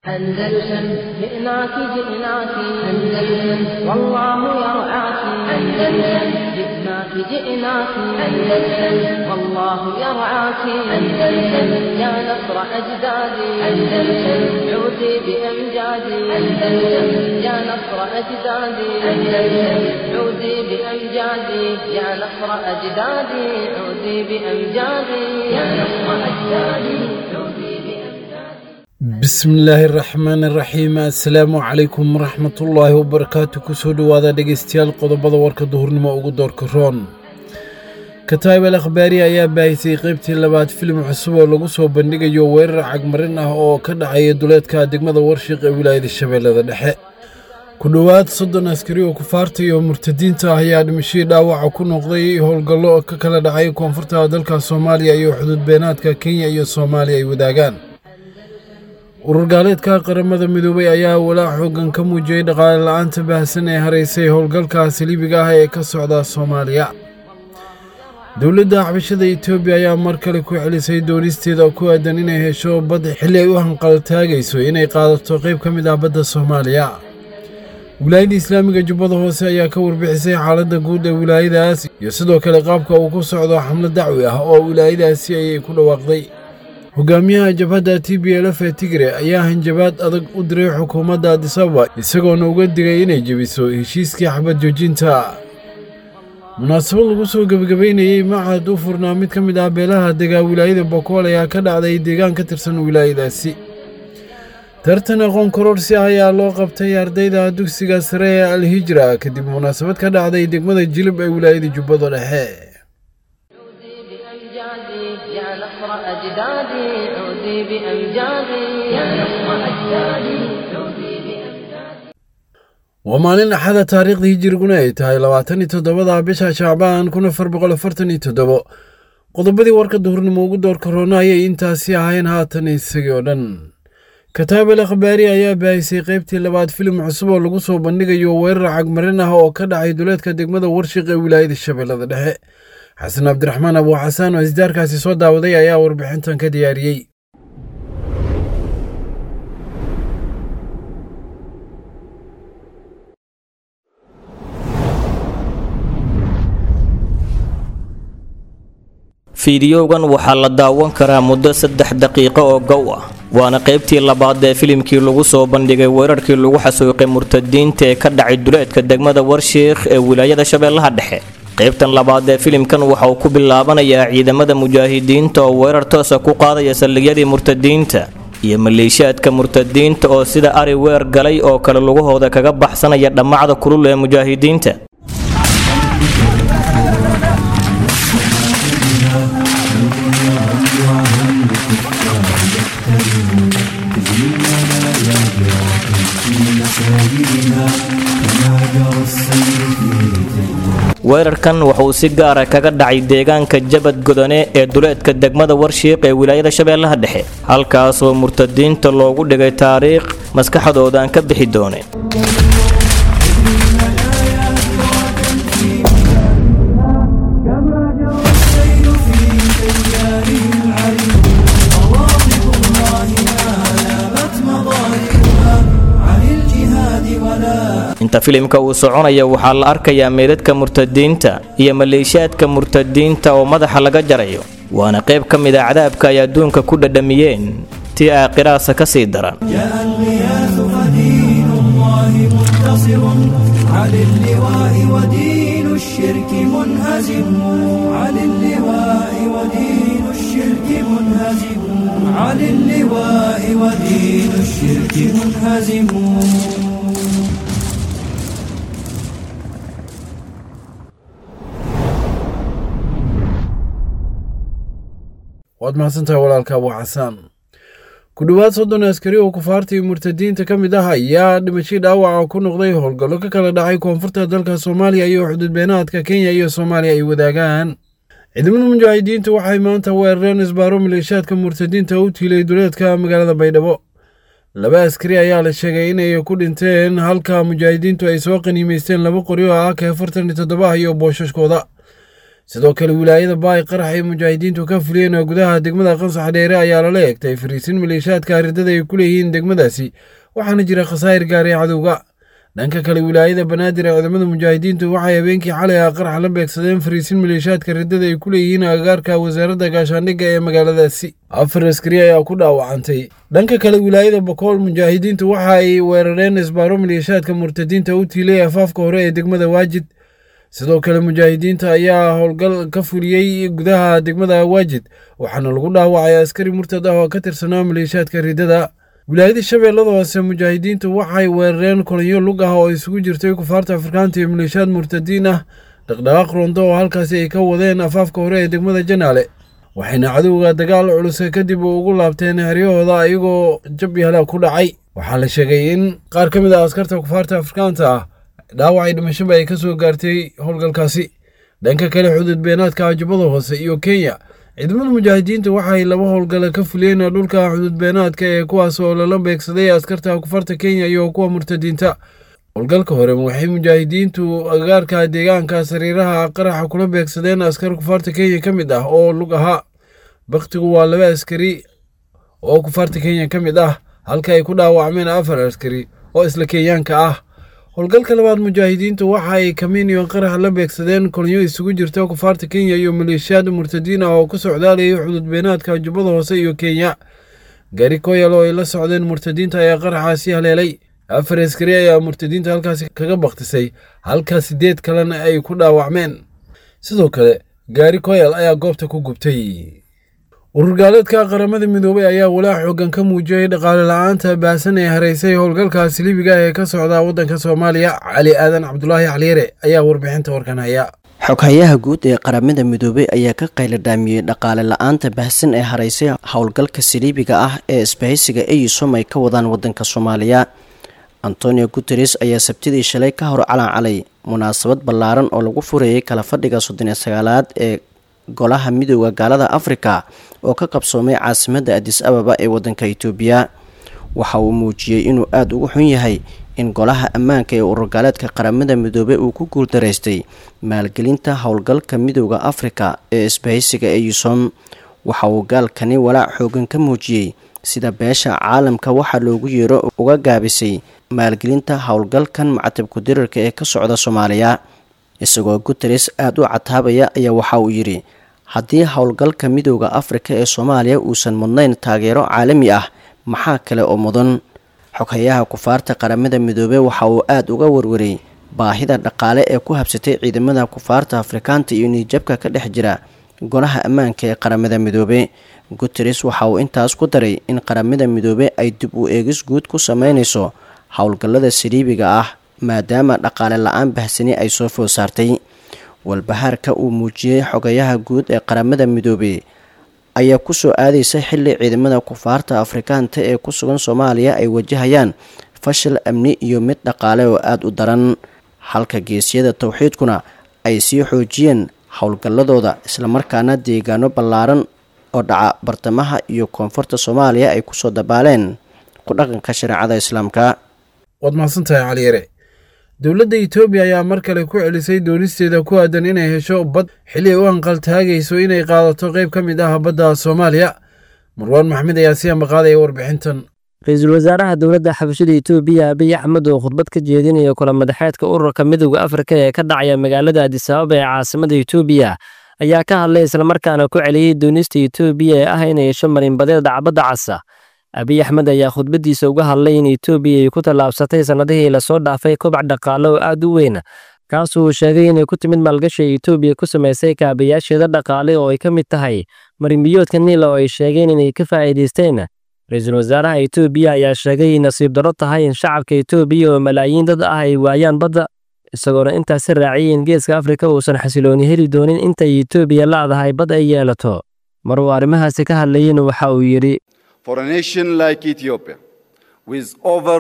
أندلسن جئناك جئناك أندلسن والله يرعاك أندلسن جئناك جئناك أندلسن والله يرعاك أندلسن يا نصر أجدادي أندلسن عودي بأمجادي أندلسن يا نصر أجدادي أندلسن عودي بأمجادي يا نصر أجدادي عودي بأمجادي يا نصر أجدادي عودي بأمجادي bismillaahi raxmaani raxiim assalaamu calaykum waraxmatullaahi wabarakaatu kusoo dhowaada dhegeystayaal qodobada warka duhurnimo ugu doorka roon kataib al akhbaari ayaa baahisay qeybtii labaad filim cusub oo lagu soo bandhigayo weerar cagmarin ah oo ka dhacaya duleedka degmada warshiq ee wilaayada shabeellada dhexe ku dhowaad soddon askari oo kufaarta iyo murtadiinta ah ayaa dhimashadii dhaawaca ku noqday howlgallo ka kala dhacay koonfurta dalka soomaaliya iyo xuduud beenaadka kenya iyo soomaaliya ay wadaagaan urur gaaleedka qaramada midoobay ayaa walaac xoogan ka muujiyey dhaqaale la-aanta baahsan ee haraysay howlgalka saliibiga ah ee ka socda soomaaliya dowladda xabashada etoobiya ayaa mar kale ku celisay doonisteeda ku aadan inay hesho bad xilli ay u hanqaltaagayso inay qaadato qayb ka mid ah badda soomaaliya wilaayadda islaamiga jubbada hoose ayaa ka warbixisay xaaladda guud ee wilaayadaas iyo sidoo kale qaabka uu ku socdo xamlo dacwi ah oo wilaayadaasi ayay ku dhawaaqday hogaamiyaha jabhadda t b l f ee tigre ayaa hanjabaad adag u diray xukuumadda adisababa isagoona uga digay inay jebiso heshiiskii xabad joojinta munaasabad lagu soo gebagabaynayey macad u furnaa mid ka mid ah beelaha degaa wilaayada bokool ayaa ka dhacday deegaan ka tirsan wilaayadaasi tartan aqoon kororsi ah ayaa loo qabtay ardayda dugsiga sare ee alhijra kadib munaasabad ka dhacday degmada jilib ee wilaayada jubbada dhexe عودي بأمجادي يا نصر أجدادي عودي بأمجادي يا نصر أجدادي عودي بأمجادي waa maalin axada taariikhdii hijiriguna ay tahay labaatan iyo toddobada bisha shacbaan kun afar boqol afartan iyo toddobo qodobadii warka duhurnimo ugu doorka roona ayay intaasi ahayn haatan isagii oo dhan kataab al akhbaari ayaa baahisay qaybtii labaad filim cusub oo lagu soo bandhigayo weerar cagmarin ah oo ka dhacay duleedka degmada warshiq ee wilaayada shabeellada dhexe xasan cabdiraxmaan abuu xasaan oo isdaarkaasi soo daawaday ayaa warbixintan ka diyaariyey fiidiyowgan waxaa la daawan karaa muddo saddex daqiiqo oo gow ah waana qaybtii labaad ee filimkii lagu soo bandhigay weerarkii lagu xasuuqay murtadiinta ee ka dhacay duleedka degmada warshiikh ee wilaayada shabeellaha dhexe qaybtan labaad ee filimkan waxa uu ku bilaabanayaa ciidamada mujaahidiinta oo weerar toosa ku qaadaya saldhigyadii murtadiinta iyo maleeshiyaadka murtadiinta oo sida ari weer galay oo kale lugahooda kaga baxsanaya dhammacda kulul ee mujaahidiinta weerarkan wuxuu si gaara kaga dhacay deegaanka jabad godone ee duleedka degmada warshiiq ee wilaayada shabeellaha dhexe halkaasoo murtadiinta loogu dhigay taariikh maskaxdooda aan ka bixi dooneen inta filimka uu soconaya waxaa la arkayaa meedadka murtadiinta iyo maleeshiyaadka murtadiinta oo madaxa laga jarayo waana qayb ka mid a cadaabka ay adduunka ku dhadhamiyeen tii aakhiraasa ka sii daran جاء الغياث فدين الله منتصر على اللواء ودين الشرك منهزم على اللواء ودين الشرك منهزم على اللواء ودين الشرك منهزم waad mahadsantahay walaalka abuu xasaan ku dhowaad soddon askari oo kufaarta iyo murtadiinta ka mid ah ayaa dhimashadii dhaawaca ku noqday howlgallo ka kala dhacay koonfurta dalka soomaaliya iyo xuduud beenaadka kenya iyo soomaaliya ay wadaagaan ciidamada mujaahidiintu waxay maanta weerareen isbaaro maleeshiyaadka murtadiinta u tiilay duleedka magaalada baydhabo laba askari ayaa la sheegay inay ku dhinteen halka mujaahidiintu ay soo qaniimaysteen laba qori oo ah ka afartan iyo toddoba ah iyo booshaskooda sidoo kale wilaayada baay qarax ay mujaahidiintu ka fuliyeen oo gudaha degmada qansax dheere ayaa lala eegtay fariisin maleeshaadka ridada ay ku leeyihiin degmadaasi waxaana jira khasaa'ir gaaray cadowga dhanka kale wilaayada banaadir ee ciidamada mujaahidiintu waxay habeenkii xalay ah qarax la beegsadeen fariisin maleeshaadka ridada ay ku leeyihiin agagaarka wasaaradda gaashaandhigga ee magaaladaasi afar askari ayaa ku dhaawacantay dhanka kale wilaayada bokool mujaahidiintu waxa ay weerareen isbaaro maleeshaadka murtadiinta u tiilay afaafka hore ee degmada waajid sidoo kale mujaahidiinta ayaa howlgal ka fuliyey gudaha degmada waajid waxaana lagu dhaawacay askari murtad ah oo ka tirsanaa maleeshaadka ridada wilaayada shabeellada hoose mujaahidiintu waxay weerareen kolonyo lug ah oo isugu jirtay kufaarta afrikaanta iyo maleeshaad murtadiin ah dhaqdhaqaaq rondo oo halkaasi ay ka wadeen afaafka hore ee degmada janaale waxayna cadowga dagaal culus kadib ugu laabteen xeryahooda iyagoo jab iyo halaag ku dhacay waxaa la sheegay in qaar ka mid ah askarta kufaarta afrikaanta ah dhaawacay dhimashaba ay ka soo gaartay howlgalkaasi dhanka kale xuduud beenaadka ajubada hoose iyo kenya ciidamada mujaahidiinta waxay laba howlgala ka fuliyeen dhulka xuduud beenaadka ee kuwaas oo lala beegsaday askarta kufarta kenya iyo kuwa murtadiinta howlgalka hore waxay mujaahidiintu agagaarka deegaanka sariiraha qaraxa kula beegsadeen askar kufaarta kenya ka mid ah oo lug ahaa baktigu waa laba askari oo kufaarta kenya ka mid ah halka ay ku dhaawacmeen afar askari oo isla kenyaanka ah howlgalka labaad mujaahidiintu waxa ay kamiin iyo qarax la beegsadeen kolonyo isugu jirta kufaarta kenya iyo maleeshiyaad murtadiin ah oo ku socdaalayay xuduud beenaadka jubbada hoose iyo kenya gaari koyal oo ay la socdeen murtadiinta ayaa qaraxaasi haleelay afar askari ayaa murtadiinta halkaasi kaga baktisay halka sideed kalena ay ku dhaawacmeen sidoo kale gaari koyal ayaa goobta ku gubtay ururgaaleedka qaramada midoobay ayaa walaac xoogan ka muujiyey dhaqaale la-aanta baasan ee haraysay howlgalkaasi libiga ee ka socda waddanka soomaaliya cali aadan cabdulaahi caliyare ayaa warbixinta warkan haya xoghayaha guud ee qaramada midoobey ayaa ka qayladhaamiyey dhaqaale la-aanta baahsan ee haraysay howlgalka saliibiga ah ee isbahaysiga eysom ay ka wadaan waddanka soomaaliya antonio guteres ayaa sabtidii shalay ka hor calancalay munaasabad ballaaran oo lagu furayay kala fadhiga soddon iyo sagaalaad ee golaha midooda gaalada afrika oo ka qabsoomay caasimadda adis ababa ee waddanka itoobiya waxa uu muujiyey inuu aada ugu xun yahay in golaha ammaanka ee ururgaaleedka qaramada midoobey uu ku guuldaraystay maalgelinta howlgalka midooda afrika ee isbahaysiga eyusom waxa uu gaalkani walaac xoogan ka muujiyey sida beesha caalamka waxaa loogu yeero uga gaabisay maalgelinta howlgalkan macatabku dirarka ee ka socda soomaaliya isagoo guteres aada u cataabaya ayaa waxa uu yidhi haddii howlgalka midooda afrika ee soomaaliya uusan mudnayn taageero caalami ah maxaa kale oo mudan xoghayaha kufaarta qaramada midoobey waxa uu aada uga warwaray baahida dhaqaale ee ku habsatay ciidamada kufaarta afrikaanta iyo niijabka ka dhex jira golaha ammaanka ee qaramada midoobe guteres waxa uu intaas ku daray in qaramada midoobe ay dib u eegis guud ku sameynayso howlgallada saliibiga ah maadaama dhaqaale la-aan bahsani ay soo food saartay walbahaarka uu muujiyey xogayaha guud ee qaramada midoobey ayaa kusoo aadaysa xilli ciidamada kufaarta afrikaanta ee ku sugan soomaaliya ay wajahayaan fashil amni iyo mid dhaqaale oo aada u daran halka geesyada towxiidkuna ay sii xoojiyeen howlgalladooda islamarkaana deegaano ballaaran oo dhaca bartamaha iyo koonfurta soomaaliya ay kusoo dabaaleen ku dhaqanka shareecada islaamka waad mahadsantahay caliyare dowladda etoobiya ayaa mar kale ku celisay doonisteeda ku aadan inay hesho bad xilli ay u hanqaltaagayso inay qaadato qayb ka mid ah badda soomaaliya marwaan maxmed ayaa si ambaqaadaya warbixintan ra-iisul wasaaraha dowladda xabashada etoobiya abiy axmed oo khudbad ka jeedinaya kula madaxeedka ururka midowda afrika ee ka dhacaya magaalada adisababa ee caasimada etoobiya ayaa ka hadlay islamarkaana ku celiyey doonista etoobiya ee ah inay hesho marinbadeed dhacbadda casa abiy axmed ayaa khudbaddiisa uga hadlay in etoobiya ay ku tallaabsatay sannadihii lasoo dhaafay kobac dhaqaale oo aad u weyn kaasuu uu sheegay inay ku timid maalgashi ay etoobiya ku samaysay kaabayaasheeda dhaqaale oo ay ka mid tahay marinbiyoodka niila oo ay sheegeen inay ka faa'iidaysteen ra-iisul wasaaraha etoobiya ayaa sheegay in nasiib darro tahay in shacabka etoobiya oo malaayiin dad ah ay waayaan badda isagoona intaasi raaciyay in geeska afrika uusan xasilooni heli doonin intay etoobiya laadahay bad ay yeelato mar uu arrimahaasi ka hadlayeyna waxa uu yidhi For a nation like Ethiopia, with over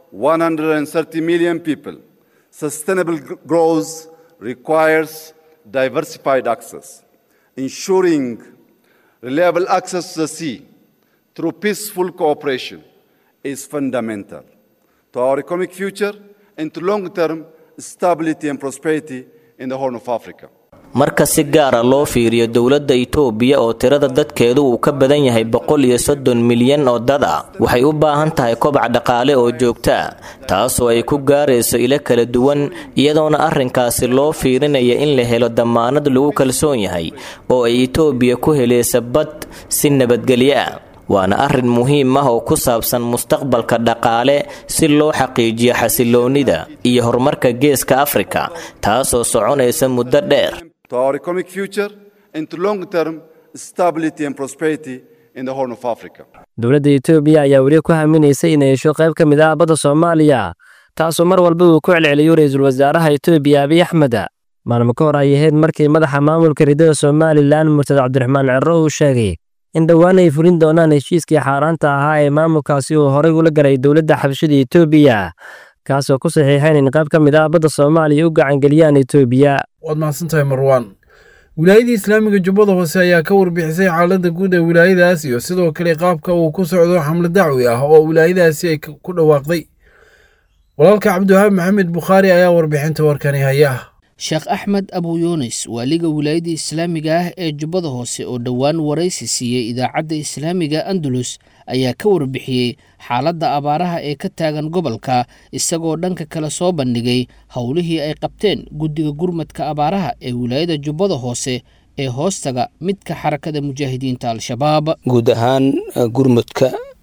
130 million people, sustainable gr- growth requires diversified access. Ensuring reliable access to the sea through peaceful cooperation is fundamental to our economic future and to long term stability and prosperity in the Horn of Africa. marka si gaara loo fiiriyo dowladda itoobiya oo tirada dadkeedu uu ka badan yahay boqol iyo soddon milyan oo dad ah waxay u baahan tahay kobac dhaqaale oo joogta ah taasoo ay ku gaarayso ilo kala duwan iyadoona arrinkaasi loo fiirinaya in la helo dammaanad lagu kalsoon yahay oo ay itoobiya ku helaysa bad si nabadgelyo ah waana arrin muhiim ah oo ku saabsan mustaqbalka dhaqaale si loo xaqiijiyo xasiloonnida iyo horumarka geeska afrika taasoo soconaysa muddo dheer to our economic future and to long-term stability and prosperity in the Horn of Africa. dowladda etoobiya ayaa weli ku haminaysay inay hesho qayb ka mid ah badda soomaaliya taasoo mar walba uu ku celceliyo ra-iisul wasaaraha etoobiya abiy axmed maalmo ka hor ay ahayd markii madaxa maamulka ridada somalilan murtad cabdiraxmaan cero uu sheegay in dhowaan ay fulin doonaan heshiiskii xaaraanta ahaa ee maamulkaasi uu horey ula galay dowladda xabashada etoobiya kaasoo ku saxiixayn in qayb ka mid ah badda soomaaliya u gacangeliyaan etoobiya waad mahadsantahay marwaan wilaayadii islaamiga jubbada hoose ayaa ka warbixisay xaaladda guud ee wilaayadaas iyo sidoo kale qaabka uu ku socdo xamle dacwi ah oo wilaayadaasi ay ku dhawaaqday walaalka cabdiwahaab maxamed bukhaari ayaa warbixinta warkani haya sheekh axmed abu yuunis waaliga wilaayadda islaamiga ah ee jubbada hoose oo dhowaan waraysi siiyey idaacadda islaamiga andalus ayaa ka warbixiyey xaaladda abaaraha ee ka taagan gobolka isagoo dhanka kale soo bandhigay howlihii ay qabteen guddiga gurmadka abaaraha ee wilaayada jubbada hoose ee hoostaga midka xarakada mujaahidiinta al-shabaab guud ahaan gurmudka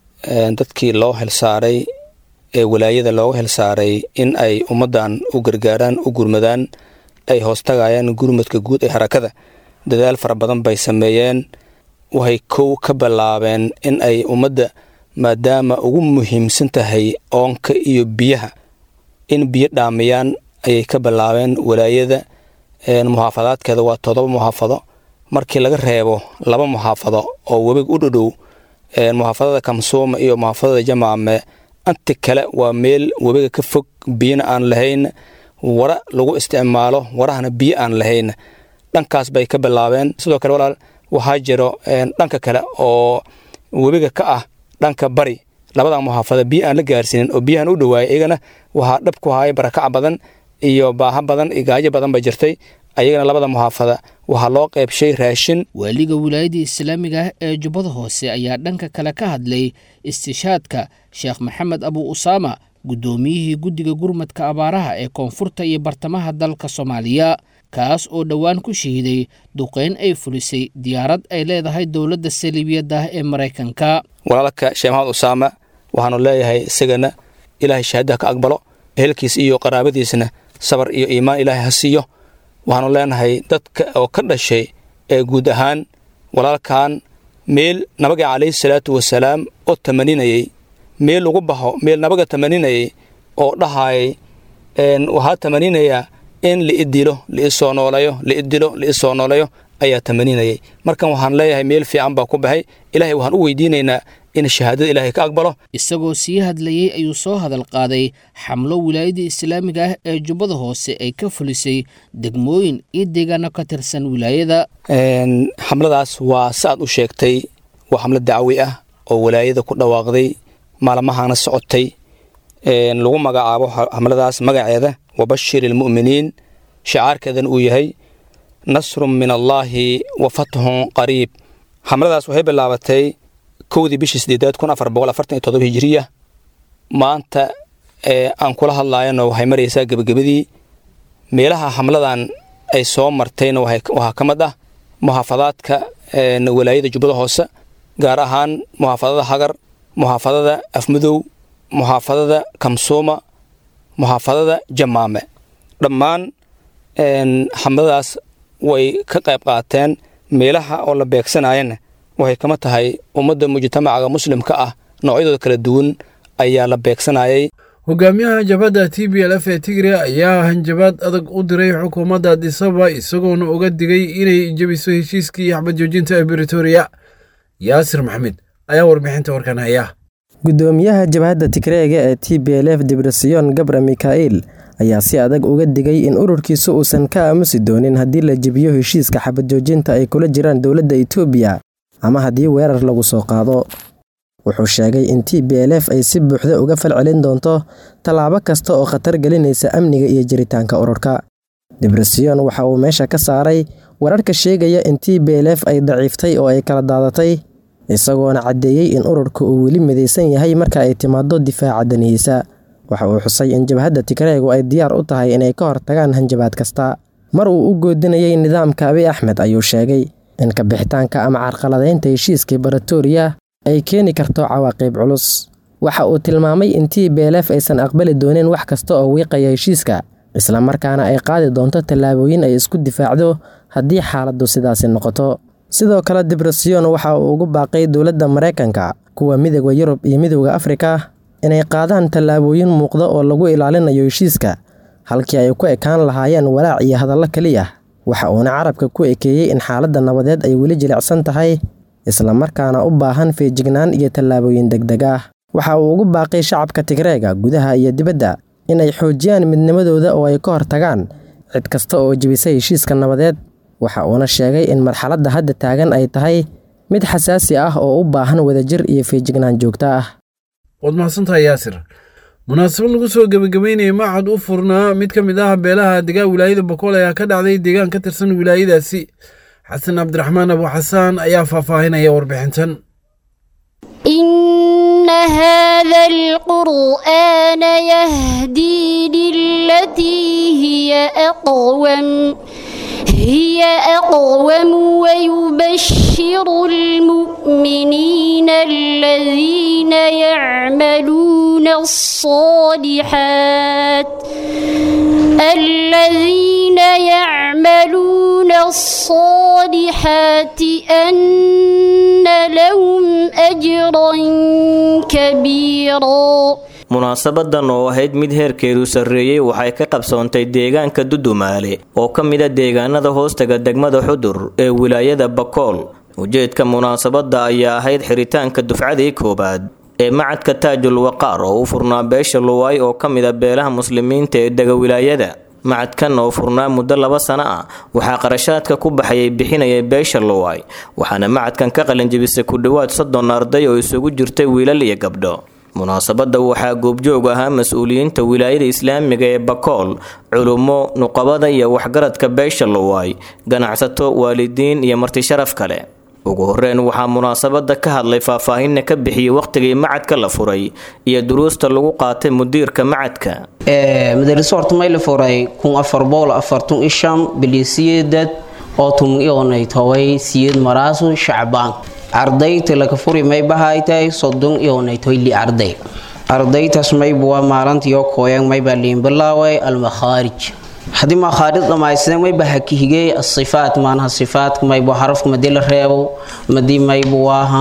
dadkii loo xilsaaray ee wilaayada looga xilsaaray in ay ummaddan u gargaaraan u gurmadaan ay hoostagayaan gurmudka guud ee harakada dadaal fara badan bay sameeyeen waxay kow ka bilaabeen in ay ummadda maadaama ugu muhiimsan tahay oonka iyo biyaha in biyo dhaamiyaan ayay ka bilaabeen walaayada muxaafadaadkeeda waa todoba muxaafado markii laga reebo laba muxaafado oo webiga u dhodhow muxaafadada kamsuuma iyo muxaafadada jamaame anti kale waa meel webiga ka fog biyana aan lahayn wara lagu isticmaalo warahana biyo aan lahayn dhankaas bay ka bilaabeen sidoo kale walaal waxaa jiro dhanka kale oo webiga ka ah dhanka bari labada muxaafada biyo aan la gaarsiinin oo biyahan u dhawaayay iyagana waxaa dhab ku haya barakac badan iyo baaha badan iyo gaajo badan ba jirtay ayagana labada muxaafada waxaa loo qeybshay raashin waaliga wilaayadda islaamiga ah ee jubbada hoose ayaa dhanka kale ka hadlay istishaadka sheekh maxamed abu usaama guddoomiyihii guddiga gurmadka abaaraha ee koonfurta iyo bartamaha dalka soomaaliya kaas oo dhowaan ku shahiiday duqeyn ay fulisay diyaarad ay leedahay dowladda saliibiyadda ah ee maraykanka walaalka sheekh maxamed usaama waxaanu leeyahay isagana ilaahay shahaadaha ka aqbalo ehelkiis iyo qaraabadiisna sabar iyo iimaan ilaahay ha siiyo waxaanu leenahay dadka oo ka dhashay ee guud ahaan walaalkan meel nabaga calayhi salaatu wasalaam oo tamaninayey meel lagu baxo meel nabaga tamaninayay oo dhahayay waxaa tamaninayaa in liidilo liisoo noolayo liidilo liisoo noolayo ayaa tamaninayay markan waxaan leeyahay meel fiican baa ku baxay ilaahay waxaan u weydiinaynaa in shahaadada ilaahay ka aqbalo isagoo sii hadlayey ayuu soo hadal qaaday xamlo wilaayadda islaamiga ah ee jubbada hoose ay ka fulisay degmooyin iyo deegaano ka tirsan wilaayada xamladaas waa si aad u sheegtay waa xamlo dacwi ah oo wilaayada ku dhawaaqday maalmahana socotay lagu magacaabo xamladaas magaceeda wabashir ilmu'miniin shicaarkeedan uu yahay nasrun min allaahi wa fathun qariib xamladaas waxay bilaabatay kowdii bishii sideedaad kun afar boqol afartan iyo todoba hijiriya maanta aan kula hadlaayana waxay maraysaa gebagabadii meelaha xamladan ay soo martayna waxaa ka mid ah muxaafadaadka walaayada jubbada hoose gaar ahaan muxaafadada hagar muxaafadada afmadow muxaafadada kamsuuma muxaafadada jamaame dhammaan xamladaas way ka qayb qaateen meelaha oo la beegsanayana waxay kama tahay ummadda mujtamacaga muslimka ah noocyadooda kala duwan ayaa la beegsanayay hogaamiyaha jabhadda t b l f ee tigre ayaa hanjabaad adag u diray xukuumadda adisaba isagoona uga digay inay jebiso heshiiskii xabad joojinta ee britoria yaasir maxamed ayaa warbixinta warkan haya gudoomiyaha jabhadda tigreega ee t b l f dibrosion gabra mika'il ayaa si adag uga digay in ururkiisu uusan ka aamusi doonin haddii la jebiyo heshiiska xabad joojinta ay kula jiraan dowladda etoobiya ama haddii weerar lagu soo qaado wuxuu sheegay in t b l f ay si buuxda uga falcelin doonto tallaabo kasta oo khatar gelinaysa amniga iyo jiritaanka ururka dibresion waxa uu meesha ka saaray wararka sheegaya in t b l f ay daciiftay oo ay kala daadatay isagoona caddeeyey in ururka uu weli midaysan yahay marka ay timaado difaaca danihiisa waxa uu xusay in jabhadda tigreegu ay diyaar u tahay inay ka hortagaan hanjabaad kasta mar uu u goodinayay nidaamka abi axmed ayuu sheegay in kabixitaanka ama carqaladaynta heshiiskii baratooriya ay keeni karto cawaaqib culus waxa uu tilmaamay in t b l f aysan aqbali doonin wax kasta oo wiiqaya heshiiska islamarkaana ay qaadi doonto tallaabooyin ay isku difaacdo haddii xaaladdu sidaasi noqoto sidoo kale dibresion waxa uu ugu baaqay dowladda maraykanka kuwa midooda yurub iyo midooda afrika inay qaadaan tallaabooyin muuqda oo lagu ilaalinayo heshiiska halkii ay ku ekaan lahaayeen walaac iyo hadallo keliya waxa uuna carabka ku ekeeyey in xaaladda nabadeed ay weli jilicsan tahay islamarkaana u baahan feejignaan iyo tallaabooyin degdeg ah waxa uu ugu baaqay shacabka tigreega gudaha iyo dibadda inay xoojiyaan midnimadooda oo ay ka hortagaan cid kasta oo jebisa heshiiska nabadeed waxa uuna sheegay in marxaladda hadda taagan ay tahay mid xasaasi ah oo u baahan wadajir iyo feejignaan joogto ah waad mahadsantahay yaasir munaasabad lagu soo gebagabeynaya macad u furnaa mid ka mid ah beelaha degaa wilaayada bokool ayaa ka dhacday deegaan ka tirsan wilaayadaasi xasan cabdiraxmaan abu xasaan ayaa faahfaahinaya warbixintan إن هذا القرآن يهدي للتي هي أقوم هي أقوم ويبشر المؤمنين الذين يعملون الصالحات الذين يعملون الصالحات أن لهم أجرا كبيرا munaasabadan oo ahayd mid heerkeedu sarreeyey waxay ka qabsoontay deegaanka dudumaale oo ka mida deegaanada hoostaga degmada xudur ee wilaayada bakool ujeedka munaasabadda ayaa ahayd xiritaanka dufcadii koowaad ee macadka taajul waqaar oo u furnaa beesha luwaay oo ka mida beelaha muslimiinta ee dega wilaayada macadkan oo furnaa muddo laba sano ah waxaa qarashaadka ku baxayay bixinaya beesha luwaay waxaana macadkan ka qalinjibisay ku dhowaad soddon arday oo isugu jirtay wiilal iyo gabdho munaasabadda waxaa goobjoog ahaa mas-uuliyiinta wilaayada islaamiga ee bakool culummo nuqabada iyo waxgaradka beesha luwaay ganacsato waalidiin iyo martisharaf kale ugu horeyn waxaa munaasabadda ka hadlay faahfaahinna ka bixiyey wakhtigii macadka la furay iyo duruusta lagu qaatay mudiirka macadka madariso horta may la furay kun afar boqol afartun ishan bilisiyeedad oo tum ionay toway siyed maraasu shacbaan ardayta laga furi may bahaytay soddon ionay toyli arday ardaytaas maybuwa maalantiyo kooyan maybaa liin bilaaway almakhaarij haddii makhaarij dhammaystiran mayba hakihigey asifaat maanaha sifaat maybu xarafka madii la reebo madii maybu waaha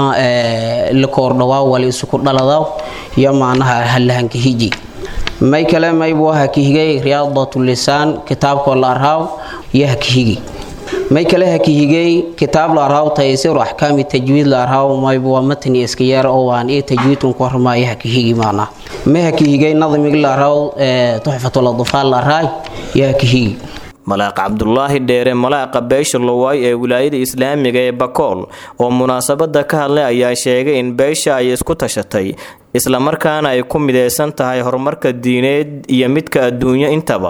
la koordhawaa wali isuku dhaladaw iyo maanaha halahankahiji may kale maybu hakihigey riyaadat lisaan kitaabkoo la arhaaw iyo hakihigi may kale hakihigey kitaab la arhaaw taysiru axkaami tajwiid la arhaaw maybu waa matni iska yeer oo waan iyo tajwiidkan ku hormaayo hakihigi maana may hakihigey nadmig la arhaaw tuxfatul adfaal la arhaay iyo hakihigi malaaq cabdulaahi dheere malaaqa beesha lowaay ee wilaayada islaamiga ee bakool oo munaasabada ka hadlay ayaa sheegay in beesha ay isku tashatay islamarkaana ay ku mideysan tahay horumarka diineed iyo midka adduunyo intaba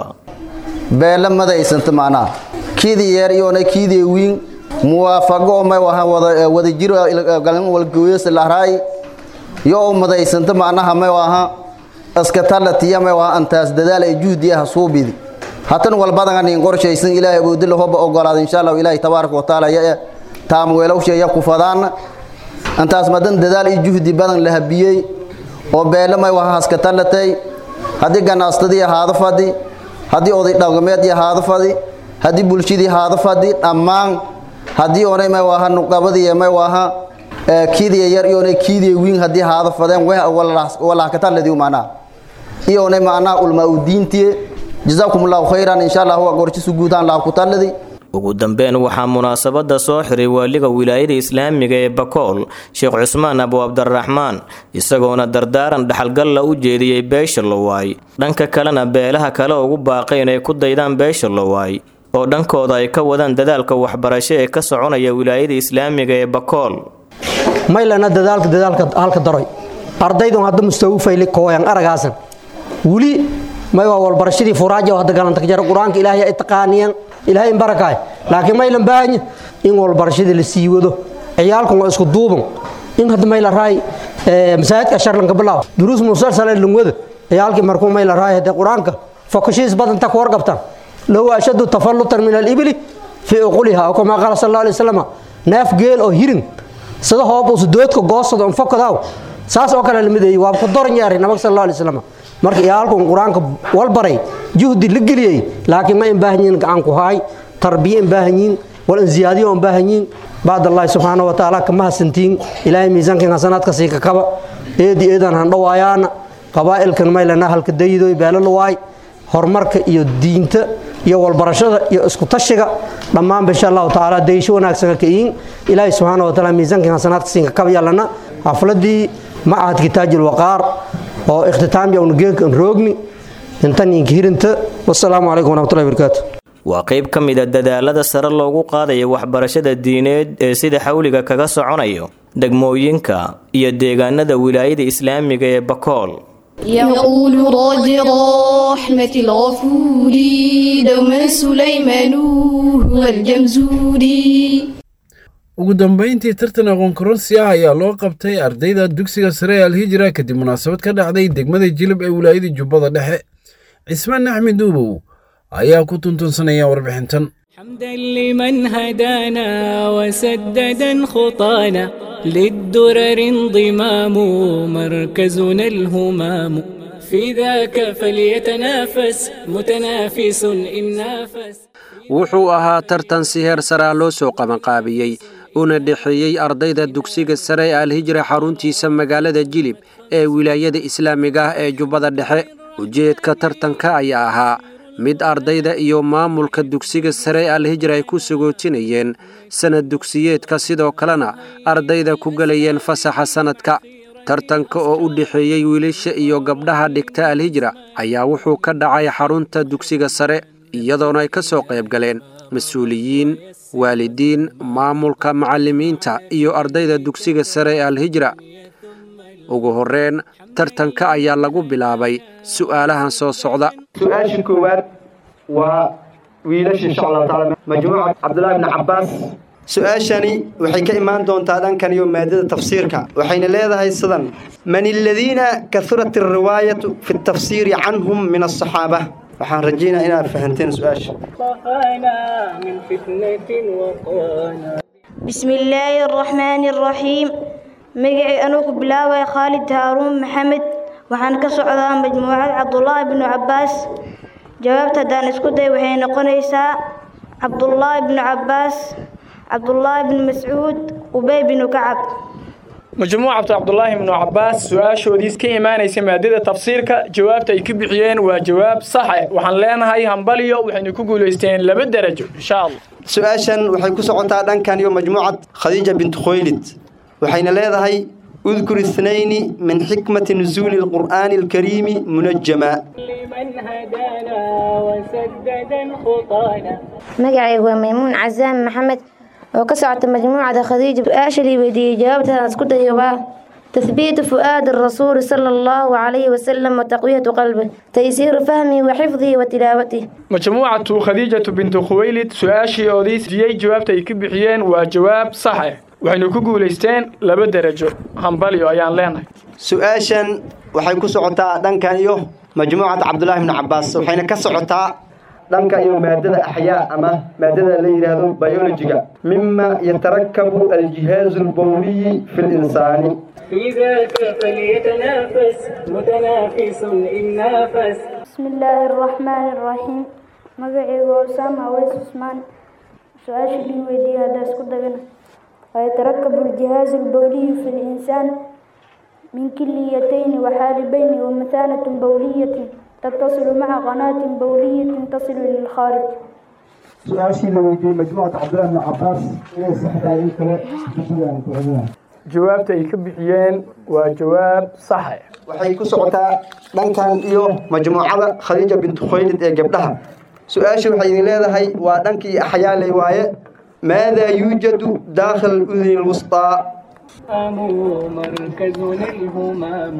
beela madaysanta macnaha kiidii yeer iyoona kiidii wiin muwaafaqo may waha wada wada jiro galin walgooyas lahraay yo madaysanta macnaha may waha iska talatiya may waha antaas dadaal ay juhdi ah suubidi hatan walbadan in qorshaysan ilaahay awoodi la hoba ogolaado insha Allah ilaahay tabaaraka wa taala ya taam weelow sheeya ku fadaan antaas madan dadaal iyo juhdi badan la habiyay oo beela may waha iska talatay hadii ganaastadii ahaado fadi hadii oday dhaqameed ahaado fadi haddii bulshadii haada fadhi dhammaan haddii oonay may waaha nuqabadii may waaha kiidiya yar iyoonay kiidiya wiin haddii haada fadeen walaakataladii macnaha iyoonay macnaha ulmaa u diintiye jazaakum allahu khayran insha allah waa gorjisu guutaan laakutaladi ugu dambeyn waxaa munaasabada soo xiray waaliga wilaayada islaamiga ee bakool sheekh cusmaan abu cabdiraxmaan isagoona dardaaran dhaxalgalla u jeediyey beesha lowaay dhanka kalena beelaha kale ugu baaqay inay ku daydaan beesha lowaay oo dhankooda ay ka wadaan dadaalka waxbarasho ee ka soconaya wilaayada islaamiga ee bakool maylana dadaalka dadaalka halka daroy ardaydun hadda mustawfayli kooyan aragaasan wuli may waa walbarashadii furaaja oo hadda galanta jara qur-aanka ilaahay ay taqaaniyaan ilaahay in barakaay laakiin maylan baahanya in walbarashadii la sii wado ciyaalkan waa isku duuban in hadda mayla raay masaajidka sharlanka bilaaw duruus musalsal ee lungwada ciyaalkii markuu mayla raay hadee qur-aanka fokashiis badanta ku warqabtaan low ashadu tafallutan min alibli fii uquliha oo kamaa qaala sal alla alay wasalam neef geel oo hirin sida hoob usu doodka goosada on fokadaaw saas oo kale lamideeyey waa ku doran yeeray nabag sal alla alay wasalam marka iyaalkun qur-aanka walbaray juhdi la geliyey laakiin ma in baahan yihiin gacan ku haay tarbiye in baahan yihiin wal in ziyaadiyo in baahan yihiin bacd allahi subxaana wa tacaala kama hasantiin ilaahay miisaankan hasanaadka sii ka kaba eedi eedan handhawaayaana qabaa'ilkan maylana halka dayidoy beelalawaay horumarka iyo diinta iyo walbarashada iyo isku tashiga dhammaanba insha allahu tacaala daysho wanaagsan ka iin ilaahay subxaana wa tacaala miisaankan hasanaadka sii ka kaba yaalana xafladii macahad kitaajil waqaar oo ikhtitaam yowna geelkan roogni intan inka hirinta wasalaamu calaykum waraxmatullahi barakaatu waa qayb ka mid a dadaalada sare loogu qaadayo waxbarashada diineed ee sida xawliga kaga soconayo degmooyinka iyo deegaanada wilaayada islaamiga ee bakool يقول راج رحمة الغفور دوما سليمان هو الجمزوري ugu dambayntii tartan aqoon koronsi ah ayaa loo qabtay ardayda dugsiga sare ee alhijra kadib munaasabad ka dhacday degmada jilib ee wilaayada jubbada dhexe cismaan axmed uubow ayaa ku tuntunsanaya warbixintan حمدا لمن هدانا وسددا خطانا للدرر انضمام مركزنا الهمام في ذاك فليتنافس متنافس إن نافس wuxuu ahaa tartan si heer saraa loo soo qabanqaabiyey una dhexeeyey ardayda dugsiga sare ee alhijra xaruntiisa magaalada jilib ee wilaayada islaamiga ah ee jubbada dhexe ujeedka tartanka ayaa ahaa mid ardayda iyo maamulka dugsiga sare ee alhijra ay ku sagootinayeen sanad dugsiyeedka sidoo kalena ardayda ku gelayeen fasaxa sannadka tartanka oo u dhexeeyey wiilasha iyo gabdhaha dhigta alhijra ayaa wuxuu ka dhacay xarunta dugsiga sare iyadoona ay ka soo qayb galeen mas-uuliyiin waalidiin maamulka macallimiinta iyo ardayda dugsiga sare ee alhijra ugu horreyn tartanka ayaa lagu bilaabay su'aalahan soo socda su-aasha koowaad waa wiilasha insha allahu taala majmuuca cabdullaahi bni cabbaas su-aashani waxay ka imaan doontaa dhankan iyo maadada tafsiirka waxayna leedahay sidan man aladiina kahurat alriwaayatu fi tafsiiri canhum min asaxaaba waxaan rajaynaa inaad fahanteen su-aasha من فتنة وقانا بسم الله الرحمن الرحيم magacii anuu ku bilaabaya khaalid haaruun maxamed waxaan ka socdaa majmuucad cabdulaahi bnu cabbaas jawaabta haddaan isku day waxay noqonaysaa cabdulaahi bnu cabbaas cabdulaahi bnu mascuud ubey binu kacab majmuucatu cabdulaahi bnu cabbaas su-aashoodiis ka imaanaysa maadada tafsiirka jawaabta ay ka bixiyeen waa jawaab saxe waxaan leenahay hambaliyo waxaynu ku guulaysteen laba derajo insha allah su-aashan waxay ku socotaa dhankan iyo majmuucad khadiija bintu khoylid waxayna leedahay udkur ithnayni min xikmati nusuuli alqur'aani alkariimi munajama لمن هدانا وسددا خطانا magacaygu waa maymuun casaam maxamed oo ka socota majmuucada khadiija su-aasha lii weydiiyey jawaabtaan isku dayo waa تثبيت فؤاد الرسول صلى الله عليه وسلم وتقوية قلبه تيسير فهمه وحفظه وتلاوته majmuucatu khadiijatu bintu khuwaylid su-aashii oodiis diyey jawaabta ay ka bixiyeen waa jawaab saxe waxaynu ku guulaysteen laba derajo hambalyo ayaan leenahay su-aashan waxay ku socotaa dhankan iyo majmuucad cabdulaahi bnu cabbaas waxayna ka socotaa dhanka iyo maadada axyaa ama maadada la yidhaahdo biologiga mima yatarakabu aljihaazu albowliyi fi linsaani في ذاك فليتنافس متنافس إن نافس بسم الله الرحمن الرحيم magacaygu waa usaama aweys cusmaan su-aasha lii weydiiyey haddaa isku dagana ويتركب الجهاز البولي في الإنسان من كليتين وحالبين ومثانة بولية تتصل مع قناة بولية تصل للخارج su-aashii la weydiiyey majmuucata cabdillaahi bnu cabbaas inay saxdahay in kale dugsigaan ku celinahay jawaabta ay ka bixiyeen waa jawaab saxe waxay ku socotaa dhankan iyo majmuucada khadiija bintu khoylid ee gabdhaha su-aasha waxay idin leedahay waa dhankii axyaaley waaye maadaa yuujadu daakhil uduni lwusطaa مركزنا الهمام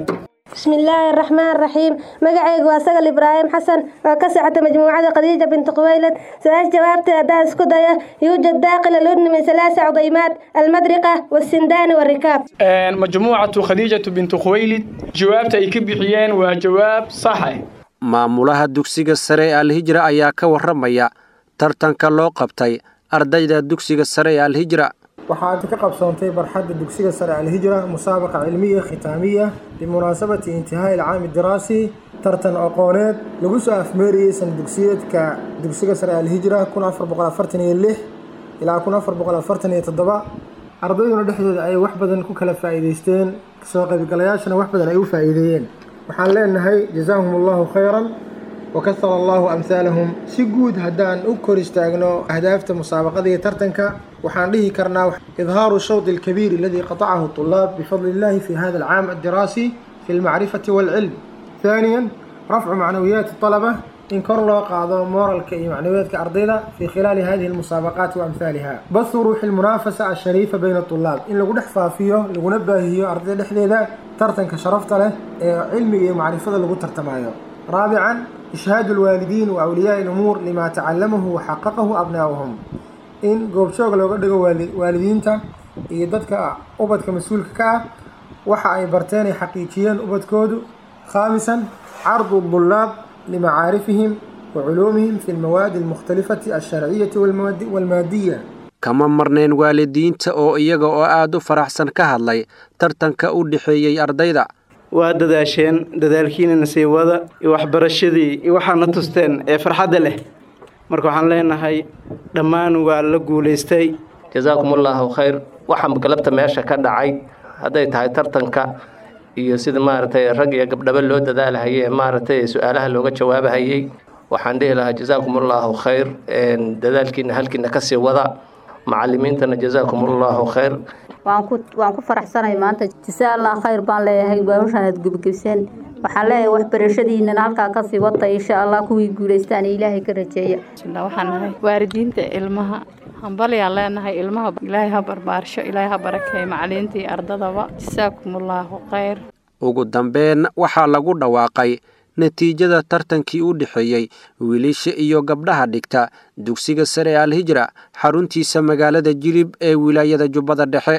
bismillaahi araxmaan raxiim magacaygu waa sagal ibraahim xasan oo ka socota majmuucada khadiija binti quwaylad su-aasha jawaabteeda haddaan isku dayo yuujad daaqil aludni min salaasa cudaymaad almadriqa wasindaani warikaab majmuucatu khadiijatu binti khuwaylid jawaabta ay ka bixiyeen waa jawaab saxe maamulaha dugsiga sare ee alhijra ayaa ka warramaya tartanka loo qabtay ardayda dugsiga sare ee alhijra waxaad ka qabsoontay barxadda dugsiga sare alhijra musaabaqa cilmiya khitaamiya bimunaasabati intihaa'i alcaami diraasi tartan aqooneed lagu soo afmeeriyey sana dugsiyeedka dugsiga sare alhijra kun afar boqol afartan iyo lix ilaa kun afar boqol afartan iyo toddoba ardayduna dhexdooda ay wax badan ku kala faa'iidaysteen soo qaybgalayaashana wax badan ay u faa'iideeyeen waxaan leenahay jazaahum allahu khayran wakahara allahu amhaalahum si guud haddaan u kor istaagno ahdaafta musaabaqada iyo tartanka waxaan dhihi karnaa idhaaru shawط alkabiir aladii qatacahu طulaab bifadli illahi fi hada alcaam addiraasi fi almacrifati waalcilm ثaaniya rafcu macnawiyaati طalaba in kor loo qaado mooralka iyo macnawiyaadka ardayda fi khilaali hadihi almusaabaqaati waamhaaliha bahu ruuxi lmunaafasa ashariifa bayna طulaab in lagu dhex faafiyo laguna baahiyo ardayda dhexdeeda tartanka sharafta leh ee cilmiga iyo macrifada lagu tartamayo raabican ishhaadu alwaalidiin wa awliyaai lumuur lima tacallamahu wa xaqaqahu abnaa'uhum in goobjoog looga dhigo waalidiinta iyo dadka ubadka mas-uulka ka ah waxa ay barteen ay xaqiijiyeen ubadkoodu khaamisan cardu dulaab limacaarifihim wa culuumihim fi lmawaadi almukhtalifati alsharciyati walmaadiya kama marnayn waalidiinta oo iyaga oo aad u faraxsan ka hadlay tartanka u dhexeeyey ardayda waa dadaasheen dadaalkiina nasiibada iyo waxbarashadii iyo waxaadna tusteen ee farxadda leh marka waxaan leenahay dhammaan waa la guulaystay jasaakumullahu khayr waxaa galabta meesha ka dhacay hadday tahay tartanka iyo sida maaragtay rag iyo gabdhaba loo dadaalhayay maaragtay su-aalaha looga jawaabahayey waxaan dhihi lahaa jasaakumullahu khayr dadaalkiina halkiina kasii wada macalimiintana jasaakumullahu khayr waan ku waan ku faraxsanahay maanta jasaa allah khayr baan leeyahay hawshaan aad gebgebseen waxaan leeyahay waxbarashadiinana halkaa kasii wata insha allah kuwii guulaystaan ilaahay ka rajeeya waxaan nahay waalidiinta ilmaha hambalyaan leenahay ilmaha ilaahay ha barbaarsho ilaahay ha barakeeyo macaliinta iyo ardadaba jasaakumullahu khayr ugu dambeyn waxaa lagu dhawaaqay natiijada tartankii u dhexeeyey wiilasha iyo gabdhaha dhigta dugsiga sare ee alhijra xaruntiisa magaalada jilib ee wilaayada jubbada dhexe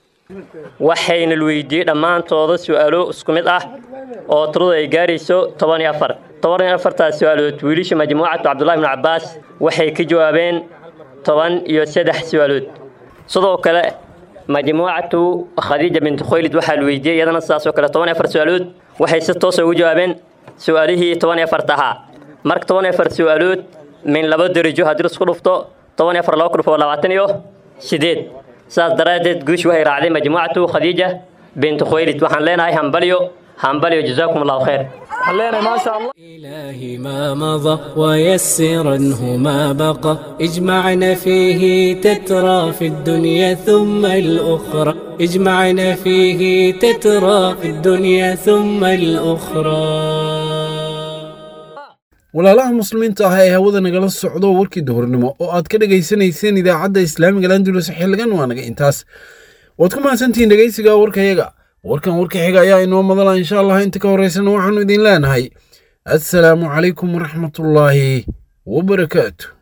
waxayna la weydiiyey dhammaantooda su-aalo isku mid ah oo tiradu ay gaarayso toban iyo afar toban iyo afartaas su-aalood wiilasha majmuucatu cabdullahi ibnu cabbaas waxay ka jawaabeen toban iyo saddex su-aalood sidoo kale majmuucatu khadiija binti khoylid waxaa la weydiiyey iyadana sidaasoo kale toban iyo afar su-aalood waxay si toosa ugu jawaabeen su-aalihii toban iyo afarta ahaa marka toban iyo afar su-aalood min laba darajo haddii laisku dhufto toban iyo afar laba ku dhufo labaatan iyo sideed sidaas daraaddeed guush waxay raacday majmuucatu khadiija binti khuwaylid waxaan leenahay hambalyo hambalyo jazaakum allahu khayr إلهي ما مضى ويسرنه ما بقى اجمعنا فيه تترى في الدنيا ثم الأخرى اجمعنا فيه تترى في الدنيا ثم الأخرى walaalaha muslimiinta ah ee hawada nagala socdo warkii duhurnimo oo aad ka dhegaysanayseen idaacadda islaamiga landulus xilligan waa naga intaas waad ku mahadsantihiin dhegaysiga warkayaga warkan warka xiga ayaa inoo madala insha allah inta ka horeysana waxaanu idin leenahay assalaamu calaykum waraxmatullaahi wabarakaatu